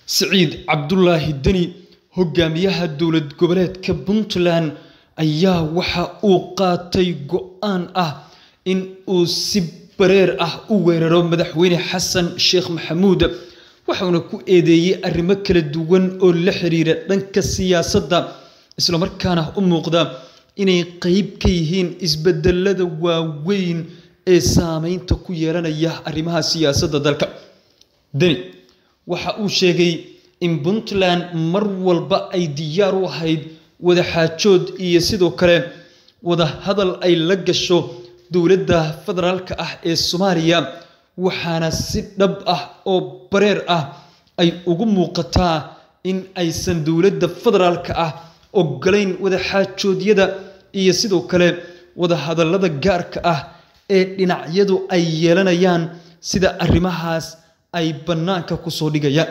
siciid cabdulaahi deni hogaamiyaha dowlad goboleedka puntland ayaa waxa uu qaatay go-aan ah in uu si bareer ah u weeraro madaxweyne xasan sheekh maxamuud waxauna ku eedeeyey arrimo kala duwan oo la xiriira dhanka siyaasadda islamarkaana u muuqda inay qeyb ka yihiin isbedelada waaweyn ee saameynta ku yeelanaya arrimaha siyaasadda dalka deni waxa uu sheegay in puntland mar walba ay diyaar u ahayd wada xaajood iyo sidoo kale wada hadal ay la gasho dowladda federaalka ah ee soomaaliya waxaana si dhab ah oo bareer ah ay ugu muuqataa in aysan dowladda federaalka ah ogolayn wada xaajoodyada iyo sidoo kale wada hadallada gaarka ah ee dhinacyadu ay yeelanayaan sida arrimahaas ay bannaanka kusoo dhigayaan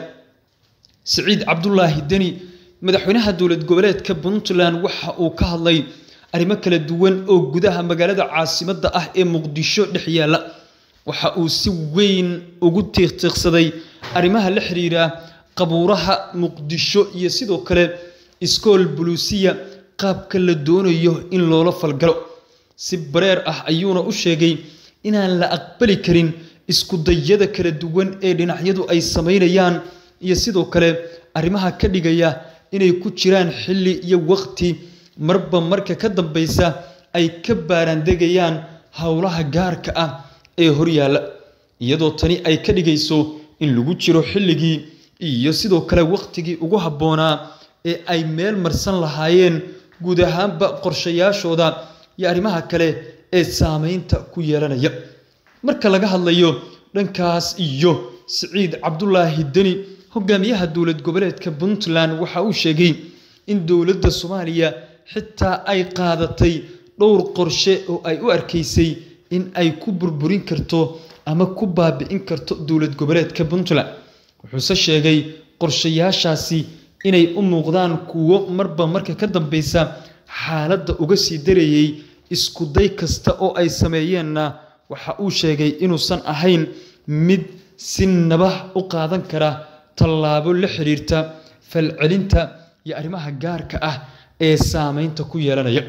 siciid cabdulaahi deni madaxweynaha dowlad goboleedka puntland waxa uu ka hadlay arrimo kala duwan oo gudaha magaalada caasimadda ah ee muqdisho dhex yaalla waxa uu si weyn ugu tiiqtiiqsaday arrimaha la xiriira qabuuraha muqdisho iyo sidoo kale iskool buluusiya qaabka la doonayo in loola falgalo si bareer ah ayuuna u sheegay inaan la aqbali karin iskudayada kala duwan ee dhinacyadu ay samaynayaan iyo sidoo kale arrimaha ka dhigaya inay ku jiraan xilli iyo waqti marba marka ka dambaysa ay ka baaraandegayaan howlaha gaarka ah ee horyaalla iyadoo tani ay ka dhigayso in lagu jiro xilligii iyo sidoo kale waqtigii ugu habboonaa ee ay meel marsan lahaayeen guud ahaanba qorshayaashooda iyo arrimaha kale ee saameynta ku yeelanaya marka laga hadlayo dhankaas iyo siciid cabdulaahi deni hogaamiyaha dowlad goboleedka puntland waxa uu sheegay in dowladda soomaaliya xitaa ay qaadatay dhowr qorshe oo ay u arkaysay in ay ku burburin karto ama ku baabi'in karto dowlad goboleedka puntland wuxuuse sheegay qorshayaashaasi inay u muuqdaan kuwo marba marka ka dambeysa xaaladda uga sii darayay iskuday kasta oo ay sameeyeenna waxa uu sheegay inuusan ahayn mid si nabah u qaadan kara tallaabo la xiriirta falcelinta iyo arrimaha gaarka ah ee saameynta ku yeelanaya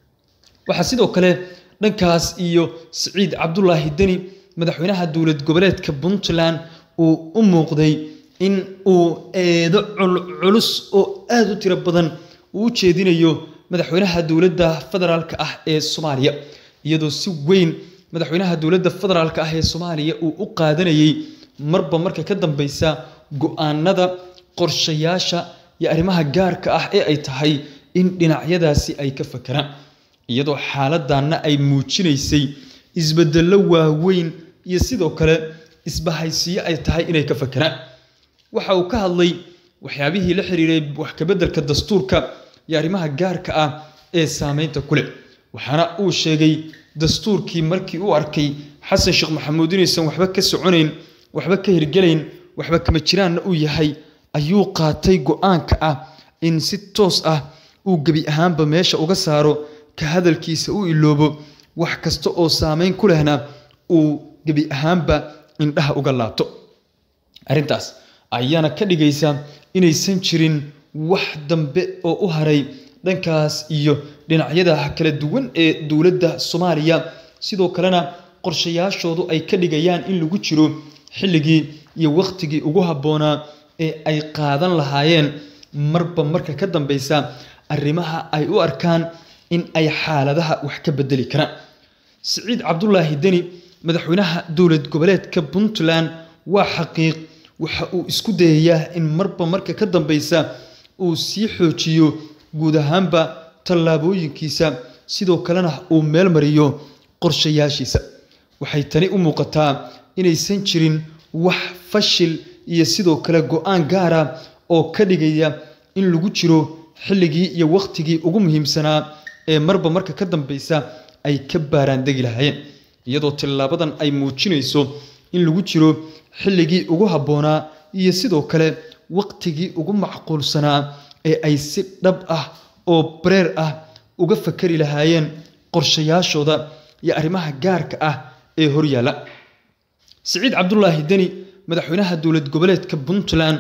waxaa sidoo kale dhankaas iyo siciid cabdulaahi deni madaxweynaha dowlad goboleedka puntland uu u muuqday in uu eedo culculus oo aada u tiro badan uu u jeedinayo madaxweynaha dowladda federaalka ah ee soomaaliya iyadoo si weyn madaxweynaha dowladda federaalka ah ee soomaaliya uu u qaadanayay marba marka ka dambeysa go-aanada qorshayaasha iyo arrimaha gaarka ah ee ay tahay in dhinacyadaasi ay ka fakeraan iyadoo xaaladanna ay muujinaysay isbedello waaweyn iyo sidoo kale isbahaysiyo ay tahay inay ka fakeraan waxa uu ka hadlay waxyaabihii la xiriiray wax kabeddelka dastuurka iyo arrimaha gaarka ah ee saameynta ku leh waxaana uu sheegay dastuurkii markii uu arkay xasan sheekh maxamuud inaysan waxba ka soconayn waxba ka hirgelayn waxba kama jiraanna uu yahay ayuu qaatay go-aanka ah in si toos ah uu gebi ahaanba meesha uga saaro ka hadalkiisa u iloobo wax kasta oo saameyn ku lehna uu gebi ahaanba indhaha uga laabto arrintaas ayaana ka dhigaysa inaysan jirin wax dambe oo u haray dhankaas iyo dhinacyada kala duwan ee dowladda soomaaliya sidoo kalena qorshayaashoodu ay ka dhigayaan in lagu jiro xilligii iyo waqtigii ugu habboonaa ee ay qaadan lahaayeen marba marka ka dambeysa arrimaha ay u arkaan in ay xaaladaha wax ka bedeli karaan siciid cabdulaahi deni madaxweynaha dowlad goboleedka puntland waa xaqiiq waxa uu isku dayayaa in marba marka ka dambeysa uu sii xoojiyo guud ahaanba tallaabooyinkiisa sidoo kalena uu meel mariyo qorshayaashiisa waxay tani u muuqataa inaysan jirin wax fashil iyo sidoo kale go-aan gaara oo ka dhigaya in lagu jiro xilligii iyo waqtigii ugu muhiimsanaa ee marba marka ka dambeysa ay ka baaraandegi lahaayeen iyadoo tillaabadan ay muujinayso in lagu jiro xilligii ugu habboonaa iyo sidoo kale waqtigii ugu macquulsanaa ee ay si dhab ah oo bareer ah uga fakari lahaayeen qorshayaashooda iyo arrimaha gaarka ah ee horyaalla siciid cabdulaahi deni madaxweynaha dowlad goboleedka puntland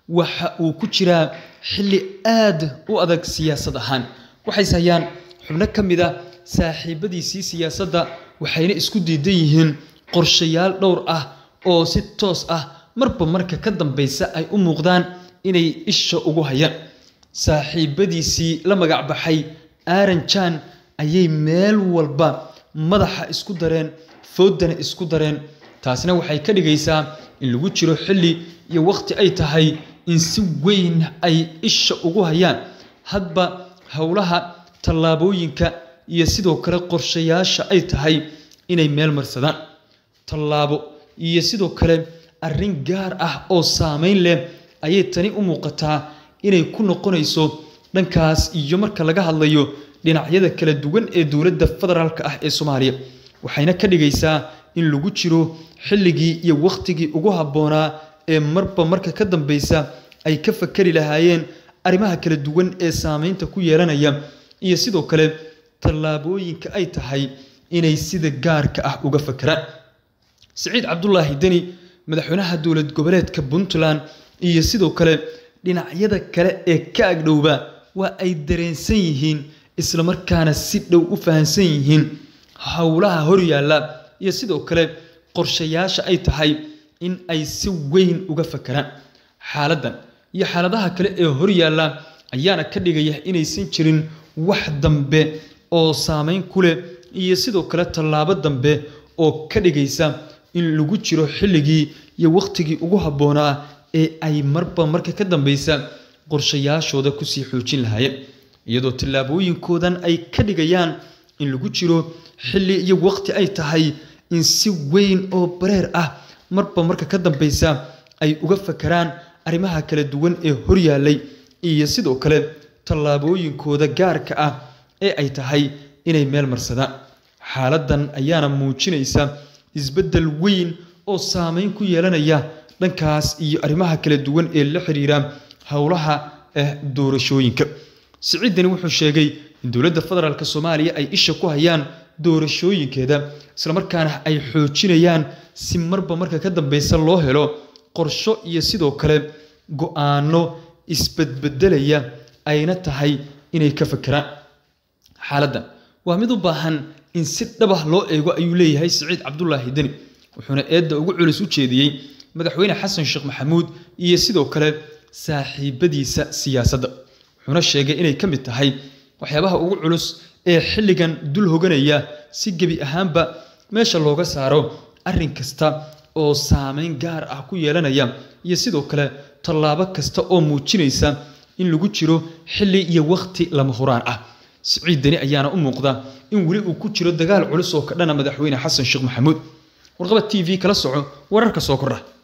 waxa uu ku jiraa xilli aad u adag siyaasad ahaan waxays hayaan xubno ka mid a saaxiibadiisii siyaasadda waxayna isku diidan yihiin qorshayaal dhowr ah oo si toos ah marba marka ka dambaysa ay u muuqdaan inay isha ugu hayaan saaxiibadiisii la magac baxay aaron jan ayay meel walba madaxa isku dareen foodana isku dareen taasina waxay ka dhigaysaa in lagu jiro xilli iyo wakhti ay tahay in si weyn ay isha ugu hayaan hadba howlaha tallaabooyinka iyo sidoo kale qorshayaasha ay tahay inay meel marsadaan tallaabo iyo sidoo kale arrin gaar ah oo saameyn leh ayay tani u muuqataa inay ku noqonayso dhankaas iyo marka laga hadlayo dhinacyada kala duwan ee dowladda federaalka ah ee soomaaliya waxayna ka dhigaysaa in lagu jiro xilligii iyo wakhtigii ugu habboonaa ee marba marka ka dambaysa ay ka fakari lahaayeen arrimaha kala duwan ee saameynta ku yeelanaya iyo sidoo kale tallaabooyinka ay tahay inay sida gaarka ah uga fakeraan siciid cabdulaahi deni madaxweynaha dowlad goboleedka puntland iyo sidoo kale dhinacyada kale ee ka agdhowba waa ay dareensan yihiin islamarkaana si dhow u fahamsan yihiin howlaha horyaalla iyo sidoo kale qorshayaasha ay tahay in ay si weyn uga fakeraan xaaladdan iyo xaaladaha kale ee horyaalla ayaana ka dhigaya inaysan jirin wax dambe oo saameyn ku leh iyo sidoo kale tallaabo dambe oo ka dhigaysa in lagu jiro xilligii iyo wakhtigii ugu habboonaa ee ay marba marka ka dambaysa qorshayaashooda kusii xoojin lahaayeen iyadoo tallaabooyinkoodan ay ka dhigayaan in lagu jiro xilli iyo wakhti ay tahay in si weyn oo bareer ah marba marka ka dambaysa ay uga fakeraan arrimaha kala duwan ee horyaallay iyo sidoo kale tallaabooyinkooda gaarka ah ee ay tahay inay meel marsadaan xaaladdan ayaana muujinaysa isbeddel weyn oo saameyn ku yeelanaya dhankaas iyo arrimaha kala duwan ee la xiriira howlaha eh doorashooyinka siciidani wuxuu sheegay in dowladda federaalk soomaaliya ay isha ku hayaan doorashooyinkeeda islamarkaana ay xoojinayaan si marba marka ka dambeysa loo helo qorsho iyo sidoo kale go-aano isbedbedelaya ayna tahay inay ka fakeraan xaaladdan waa mid u baahan in si dhabah loo eego ayuu leeyahay siciid cabdulaahi deni wuxuuna eedda ugu culus u jeediyey madaxweyne xasan sheekh maxamuud iyo sidoo kale saaxiibadiisa siyaasadda wuxuuna sheegay inay ka mid tahay waxyaabaha ugu culus ee xilligan dul hoganaya si gebi ahaanba meesha looga saaro arrin kasta oo saameyn gaar ah ku yeelanaya iyo sidoo kale tallaabo kasta oo muujinaysa in lagu jiro xilli iyo wakhti lama huraan ah siciid deni ayaana u muuqda in weli uu ku jiro dagaal culus oo ka dhana madaxweyne xasan sheekh maxamuud warqaba t v kala soco wararka soo kordha